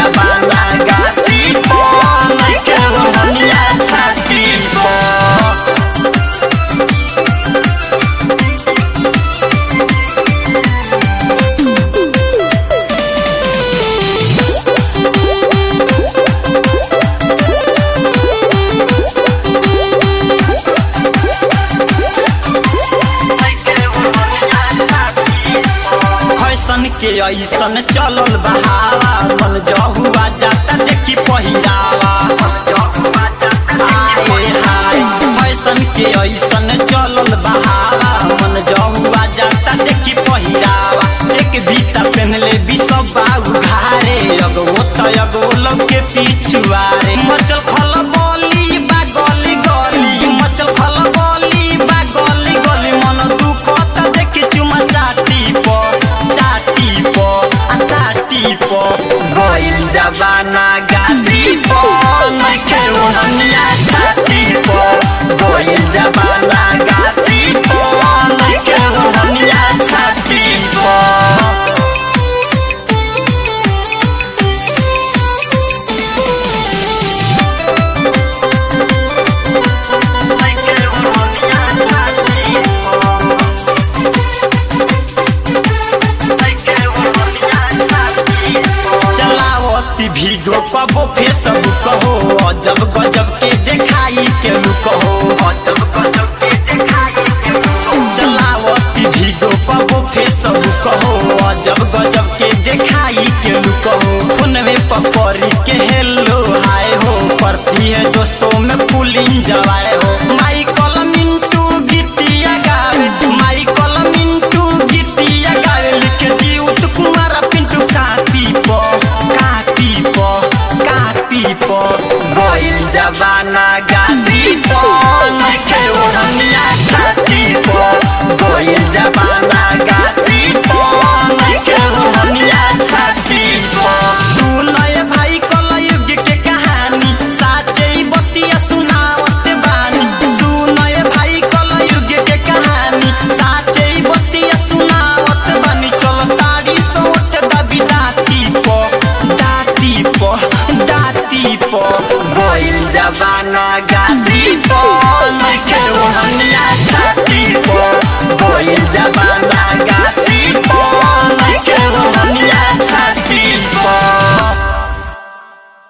जबाना गाची पो नइखे ओढ़निया छाती पो फैशन के ऐसन चलल बहावा मन जहुआ जाता देखी पहिरावा आए हाय फैशन के ऐसन चलल बहावा मन जहुआ जाता देखी पहिरावा एक बीता पहनले बिसबा उघारे अगो त अगो लोग के पिछुआरे मचल खल बोली बा गली गली मचल खल बोली बा गली गली मन दुख त देखी चुमा चाटी प चाटी प आ चाटी प गइल जबाना गाजी प नइखे ओढ़निया छाती प गइल जबाना गाजी प नइखे ओढ़निया छाती प चलावती भीगो कबो फेसबुक हो अजब गजब के देखाई के लुक हो अजब गजब के देखाई के लुक हो चलावती भीगो कबो फेसबुक हो अजब गजब के देखाई के लुक हो फोनवे पपरी के हेलो हाय हो करती है दोस्तों में पुलिंग जवाए हो माइकल मिंटू गीतिया गावे माइकल मिंटू गीतिया गावे लिखे जीउत कुमार पिंटू कापी प कापी प कापी प गइल जबाना गाजी प नइखे ओढ़निया छाती प गइल जबाना गाजी प नइखे ओढ़निया छाती प सुनय भाई कलयुग के कहानी साचे बतिया सुनावत बानी सुनय भाई कलयुग के कहानी साचे बतिया सुनावत बानी चल तारी सोट दबी दाती प दाती प दाती प गइल जबाना गाजी प नइखे ओढ़निया छाती प गइल जबाना